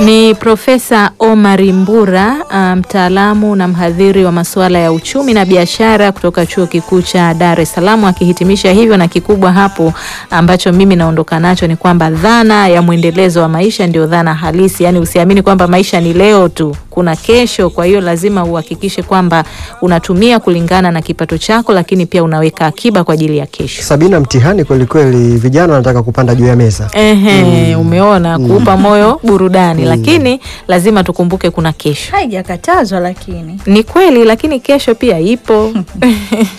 Ni Profesa Omar Mbura, mtaalamu na mhadhiri wa masuala ya uchumi na biashara kutoka Chuo Kikuu cha Dar es Salaam akihitimisha hivyo, na kikubwa hapo ambacho mimi naondoka nacho ni kwamba dhana ya mwendelezo wa maisha ndio dhana halisi, yaani usiamini kwamba maisha ni leo tu, kuna kesho. Kwa hiyo lazima uhakikishe kwamba unatumia kulingana na kipato chako, lakini pia unaweka akiba kwa ajili ya kesho. Sabina, mtihani kweli kweli, vijana wanataka kupanda juu ya meza. Ehe, umeona, kuupa moyo burudani, lakini lazima tukumbuke kuna kesho. Haijakatazwa lakini Ni kweli, lakini kesho pia ipo.